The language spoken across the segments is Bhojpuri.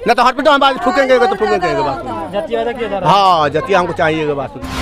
न तो हॉस्पिटल में बात फूकेंगे तो फूकेंगे ये बात सुनिए। जाति वादा किया जा रहा हाँ जतिया हमको चाहिए ये बात सुनिए।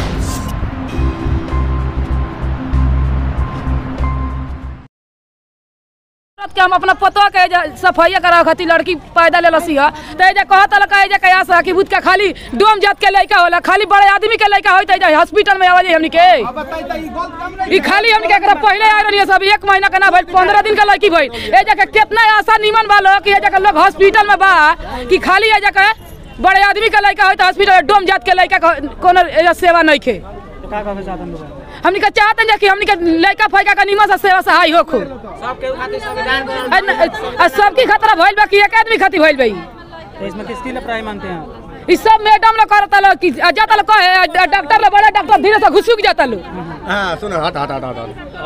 औरत के हम अपना पतो के एजा सफाइया करा खातिर लड़की पैदा ले लसी है तो एजा कहत लका एजा कया सा कि बुत का खाली डोम जात के लइका होला खाली बड़े आदमी के लइका होई त एजा हॉस्पिटल में आवाजे हमनी के ई खाली हमनी के एकरा पहले आ रहली सब एक महीना के ना भइल 15 दिन के लड़की भइल एजा के कितना आशा निमन बा लोग कि एजा के लोग हॉस्पिटल में बा कि खाली एजा के बड़े आदमी के लइका होई त हॉस्पिटल में डोम जात के लइका के कोनो एजा सेवा नहीं खे तो का कहना चाहते हैं लोग हमनी के चाहते हैं कि हमनी के लइका फइका का निमन से सेवा सहाय होखो आ न- आ सबकी खतरा भइल बा कि एक आदमी खातिर भइल बा ई। तो इसमें किसकी लपराई मानते हैं आप? ई सब मैडम लोग करता लोग कि आ जाता लोग कहे आ ड- डॉक्टर लोग बड़े डॉक्टर धीरे से घुसुक जाता लोग हाँ सुनो हट हट हट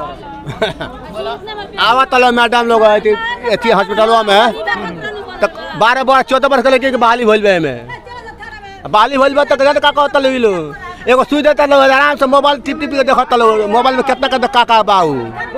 हट आवा तलो मैडम लोग अथी अथी हॉस्पिटलवा में तो बारह बारह चौदह वर्ष के लड़के के बहाली भइल बा में बहाली भइल बा तो कहते का कहता लो लो एगो सुई देता लोग आराम से मोबाइल टिप टिप के देखता लोग मोबाइल में कितना कितना का का बाऊ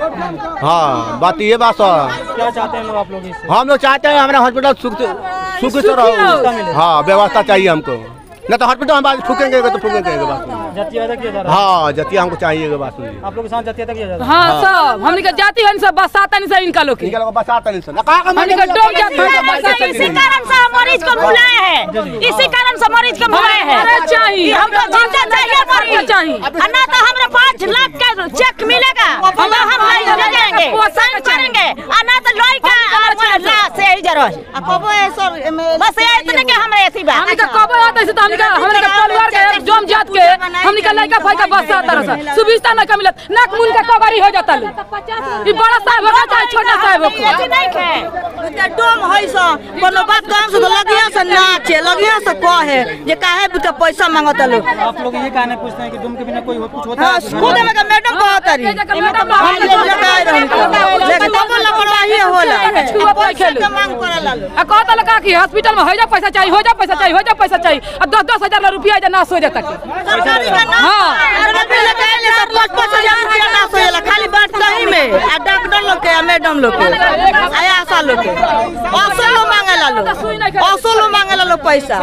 हाँ बात ये बात है क्या चाहते हैं लोग आप लोग इससे हम लोग चाहते हैं हमारा हॉस्पिटल सुख सुख से रहो हाँ व्यवस्था चाहिए हमको न तो हॉस्पिटल में बात फूकेंगे तो फूकेंगे ये बात सुनिए। जाति वादा किया जा रहा हाँ जतिया हमको चाहिए ये बात सुनिए आप लोग के साथ जाति वादा किया जा रहा हाँ सब हमनी के जाति हन सब बसाता नहीं सब इनका लोग के इनके लोग बसाता नहीं सुना का हमनी के डोम जात हन सब बसाता इसी कारण से हम मरीज को बुलाए हैं इसी कारण से मरीज को बुलाए हैं अरे चाहिए हमको जिंदा चाहिए मरीज चाहिए और ना तो हमें पाँच लाख का चेक मिलेगा हम हम ले जाएंगे साइन करेंगे और ना तो लोई का और लाश से ही जरूर बस ये इतने के हमारे ऐसी बात हमनी के कबो आता है तो हमनी के हमनी के परिवार के डोम जात के हमनी के लइका फइका बसाता रह सुविस्ता ना के मिलत नाक मुन के कबारी हो जाता लोग ई बड़ा साहब होगा चाहे छोटा साहब ऐसी होगा नहीं है डोम है सो कोनो बात काम से तो लगिया से नाचे लगिया से कहे जे काहे बुते पैसा मांगत लोग है आप लोग ये कहने पूछते हैं कि डूम के बिना कोई हो- कुछ होता हां है खुद में का मैडम कहत रही एजा के मैडम हम लोग लगाए रही लेकिन तब लापरवाही होला छुआ पाई खेलू के मांग करला लोग आ कहता लगा कि हॉस्पिटल में हो जा पैसा चाहिए हो जा पैसा चाहिए हो जा पैसा चाहिए आ दस दस हजार रुपया एजा नाश हो जाता के सरकारी का ना हाँ। अरे बिल लगाए ले सब पाँच पाँच हजार रुपया ना सोएला खाली बात सही में आ डॉक्टर लोग के आ मैडम लोग के आ आशा लोग के असो लोग मांगेला लोग असो लोग मांगेला लोग पैसा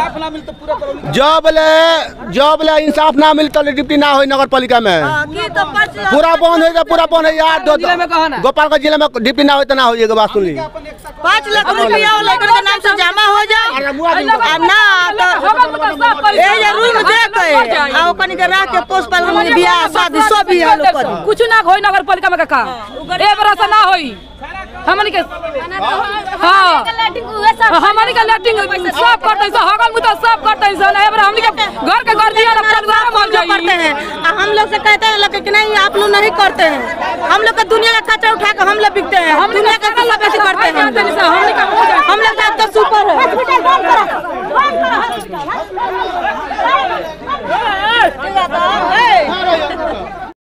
जब ले जब ले इंसाफ ना मिलता डिप्टी ना हो नगर पालिका में हाँ, की तो पाँच लाख पूरा बंद हो गया पूरा बंद है यार दो जिले में कहा ना? गोपालगंज जिले में डिप्टी ना हो तो ना हो ये बात सुन ली पाँच लाख रुपया वो लड़कन के नाम से जमा हो जाए आ ना तो ए ये रूम दे के आ ओकनी के राख के पोस्ट पालन में बियाह शादी सब भी है लोग करी कुछ ना होई नगर पालिका में का ए बरस ना होई हमनी के हाँ हमनी के लेटिंग सब करते हैं हगल मुता सब करते हैं ना एबर हमनी के घर के घर दिया ना परिवार मर हम लोग करते जाई हैं आ हम लोग से कहते हैं लोग कि नहीं आप लोग नहीं करते हैं हम लोग का दुनिया का कचरा उठा के हम लोग बिकते हैं हम दुनिया का कचरा बेसी करते हैं हम लोग। हम लोग का तो सुपर है